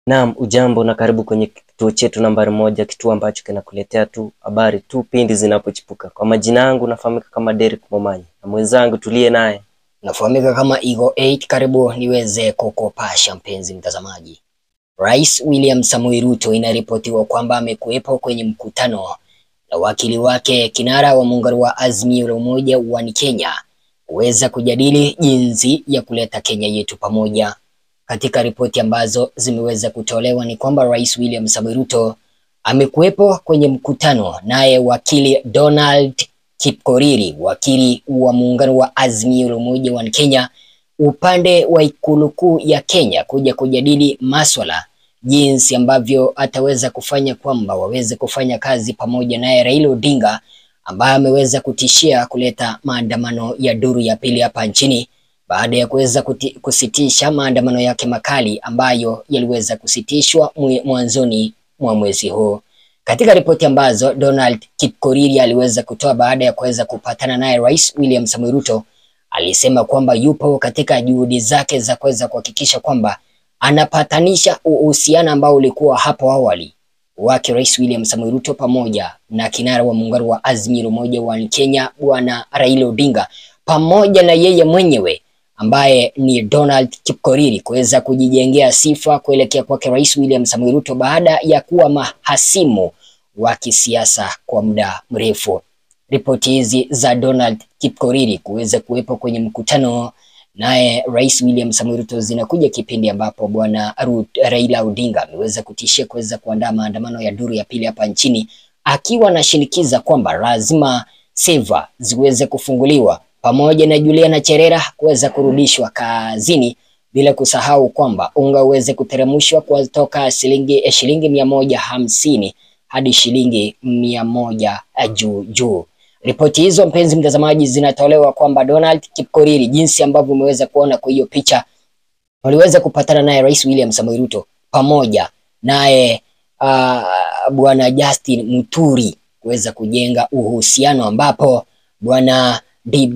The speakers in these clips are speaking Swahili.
Naam, ujambo na karibu kwenye kituo chetu nambari moja, kituo ambacho kinakuletea tu habari tu pindi zinapochipuka. Kwa majina yangu nafahamika kama Derek Momanyi na mwenzangu tuliye naye Nafahamika kama Eagle 8. Karibu niweze kukupasha mpenzi mtazamaji. Rais William Samoei Ruto inaripotiwa kwamba amekuwepo kwenye mkutano na wakili wake kinara wa muungano wa Azimio la Umoja wa Kenya kuweza kujadili jinsi ya kuleta Kenya yetu pamoja. Katika ripoti ambazo zimeweza kutolewa ni kwamba Rais William Samoei Ruto amekuwepo kwenye mkutano naye wakili Donald Kipkoriri, wakili wa muungano wa Azimio la Umoja wa Kenya upande wa ikulu kuu ya Kenya kuja kujadili maswala jinsi ambavyo ataweza kufanya kwamba waweze kufanya kazi pamoja naye Raila Odinga ambaye ameweza kutishia kuleta maandamano ya duru ya pili hapa nchini baada ya kuweza kuti- kusitisha maandamano yake makali ambayo yaliweza kusitishwa mwe- mwanzoni mwa mwezi huu. Katika ripoti ambazo Donald Kipkoriri aliweza kutoa baada ya kuweza kupatana naye Rais William Samoei Ruto, alisema kwamba yupo katika juhudi zake za kuweza kuhakikisha kwamba anapatanisha uhusiano ambao ulikuwa hapo awali wake Rais William Samoei Ruto pamoja na kinara wa muungano wa Azimio la Umoja wa Kenya Bwana Raila Odinga pamoja na yeye mwenyewe ambaye ni Donald Kipkoriri kuweza kujijengea sifa kuelekea kwake Rais William Samoei Ruto baada ya kuwa mahasimu wa kisiasa kwa muda mrefu. Ripoti hizi za Donald Kipkoriri kuweza kuwepo kwenye mkutano naye Rais William Samoei Ruto zinakuja kipindi ambapo bwana Ru- Raila Odinga ameweza kutishia kuweza kuandaa maandamano ya duru ya pili hapa nchini akiwa anashinikiza kwamba lazima seva ziweze kufunguliwa pamoja na Juliana Cherera kuweza kurudishwa kazini bila kusahau kwamba unga uweze kuteremshwa kutoka shilingi eh, shilingi mia moja hamsini hadi shilingi mia moja eh, juu juu. Ripoti hizo mpenzi mtazamaji, zinatolewa kwamba Donald Kipkoriri, jinsi ambavyo umeweza kuona kwa hiyo picha, waliweza kupatana naye Rais William Samoei Ruto pamoja naye uh, bwana Justin Muturi kuweza kujenga uhusiano ambapo bwana DB,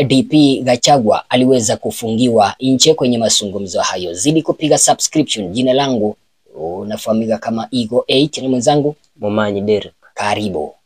DP Gachagua aliweza kufungiwa nje kwenye mazungumzo hayo. Zidi kupiga subscription. Jina langu unafahamika kama Eagle 8 na mwenzangu Momanyi Derek. karibu.